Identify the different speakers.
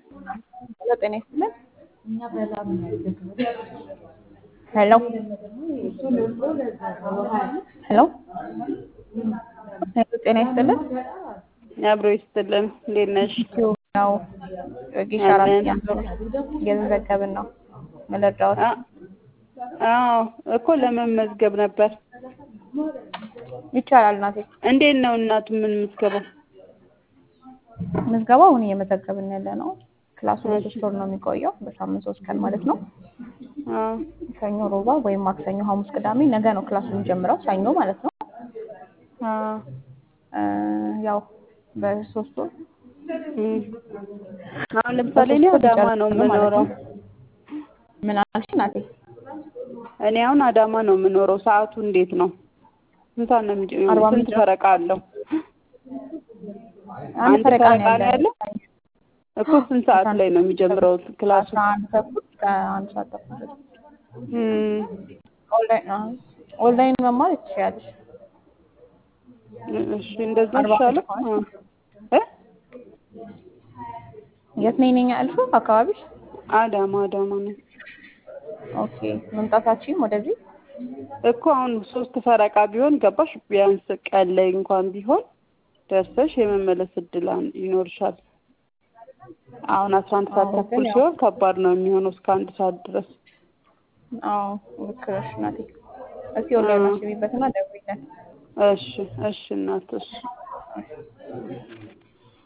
Speaker 1: ሄሎ ጤና ይስጥልን። ሄሎ ሄሎ ሄሎ ጤና ይስጥልን።
Speaker 2: አብሮ ይስጥልን። እንዴት ነሽ?
Speaker 1: ዩቲዩብ ነው ጊሻ አራት ያንዞር እየተዘገብን ነው መረጃዎች
Speaker 2: አ- አዎ እኮ ለመመዝገብ ነበር።
Speaker 1: ይቻላል እናቴ።
Speaker 2: እንዴት ነው እናቱ ምን ምዝገባው?
Speaker 1: ምዝገባው አሁን እየመዘገብን ያለ ነው። ክላሱ ለሶስት ወር ነው የሚቆየው በሳምንት ሶስት ቀን ማለት ነው።
Speaker 2: አዎ
Speaker 1: ሰኞ፣ ሮባ ወይም ማክሰኞ፣ ሐሙስ፣ ቅዳሜ ነገ ነው ክላሱ የሚጀምረው ሰኞ ማለት ነው።
Speaker 2: አዎ
Speaker 1: እ ያው በሶስት ወር
Speaker 2: እም። አሁን ለምሳሌ እኔ አዳማ ነው የምኖረው።
Speaker 1: ምን አልሽ እናቴ?
Speaker 2: እኔ አሁን አዳማ ነው የምኖረው። ሰዓቱ እንዴት ነው? ስንት ሰዓት ነው የሚጀምረው?
Speaker 1: አርባ
Speaker 2: ስንት
Speaker 1: አምስት
Speaker 2: ፈረቃ አለው?
Speaker 1: አንድ
Speaker 2: አንድ
Speaker 1: ፈረቃ ነው
Speaker 2: ፈረቃ ነው
Speaker 1: ያለው።
Speaker 2: ያለው? እኮ ስንት ሰዓት ላይ ነው የሚጀምረው ክላሱ?
Speaker 1: አስራ አንድ ተኩል እስከ አንድ ሰዓት ተኩል ድረስ።
Speaker 2: እም።
Speaker 1: ኦንላይን አዎ፣ ኦንላይን መማር ትችያለሽ።
Speaker 2: እሺ እንደዛ
Speaker 1: አርባ
Speaker 2: ይሻላል።
Speaker 1: አምስት
Speaker 2: እ
Speaker 1: የት ነኝ ነኝ ያልሽው አካባቢሽ?
Speaker 2: አዳማ አዳማ ነው
Speaker 1: ኦኬ መምጣታችን ወደዚህ
Speaker 2: እኮ አሁን ሶስት ፈረቃ ቢሆን ገባሽ? ቢያንስ ቀን ላይ እንኳን ቢሆን ደርሰሽ የመመለስ እድል አን- ይኖርሻል። አሁን አስራ አንድ ሰዓት
Speaker 1: አዎ፣ ግን
Speaker 2: ተኩል
Speaker 1: ያው-
Speaker 2: ሲሆን ከባድ ነው የሚሆነው እስከ አንድ ሰዓት ድረስ።
Speaker 1: አዎ ልክ ነሽ እናቴ። እስኪ ኦንላይን
Speaker 2: አዎ።
Speaker 1: አስቢበትና ደውይልን።
Speaker 2: እሺ እሺ እናት እሺ